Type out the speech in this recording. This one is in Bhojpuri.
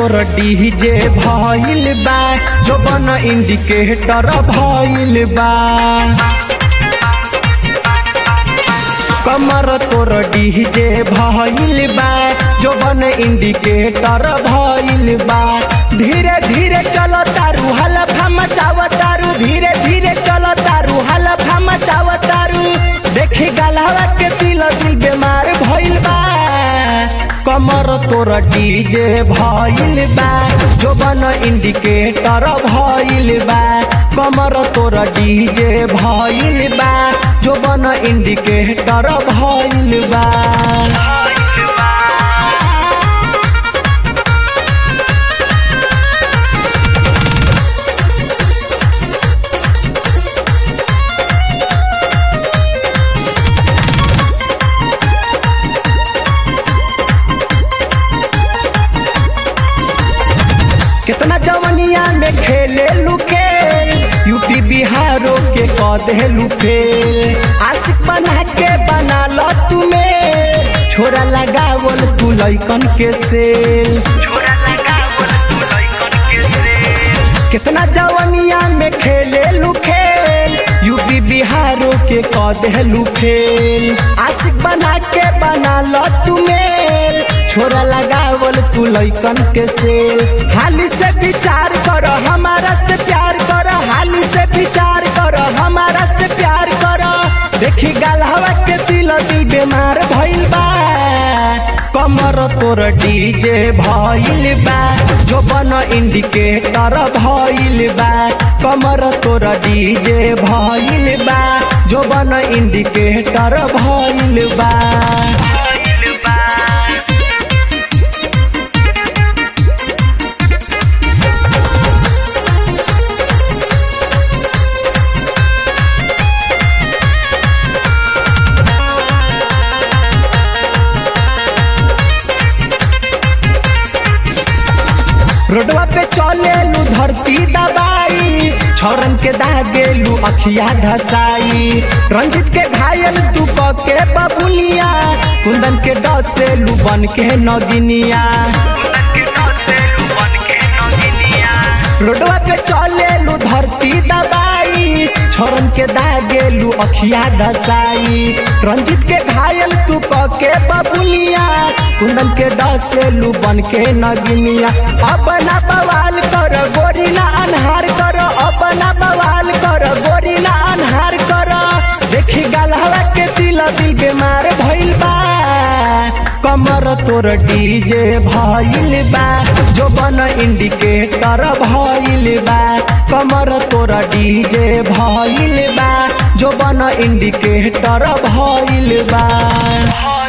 तोर डीजे भइल बा जो बन इंडिकेटर भइल बा कमर तोर डीजे भइल बा जो बन इंडिकेटर भइल बा धीरे धीरे चलो तारू हलफा मचाव तारू धीरे धीरे चलो तारू हलफा मचाव तारू देखी गलहवा के दिल दिल बीमार भइल बा कमर तोर डीजे भइल बा जो बन इंडिकेटर भइल बा कमर तोर डीजे भइल बा जो बन इंडिकेटर भइल बा कितना जवनिया में खेले लुके यूपी बिहारों के कदे लुके आशिक बना के बना लो तुम्हें छोरा लगावल तू लैकन के सेल कितना जवनिया में खेले लुखेल यूपी बिहारों के कदे लुखेल आशिक बना के बना लो तुम्हें छोरा लगावल तू लैकन के सेल हाली से विचार करो हमारा से प्यार करो हाली से विचार करो हमारा से प्यार करो देखी गलहवा के दिल दिल बीमार भइल बा कमर तोर डीजे भइल बा जो बन इंडिकेटर भइल बा कमर तोर डीजे भइल बा जो बन इंडिकेटर भइल बा रोडवा पे चलेलू धरती दबाई छौरन के दागेलू अखिया धसाई रंजित के घायल तू के बबुनिया कुंदन के डसेलू बन के नगिनिया रोडवा पे चलेलू धरती दबाई छोरन के दागेलू अखिया धसाई रंजित के घायल तू के बबुनिया कुंदन के डसेलू बन के नगिनिया अपना बवाल कर गोरिला अनहार कर अपना बवाल कर गोरिला अनहार कर देखी गलहवा के दिल दिल बीमार भइल बा कमर तोर डीजे भइल बा जो बन इंडिकेटर भइल बा कमर तोर डीजे भइल बा जो बन इंडिकेटर भइल बा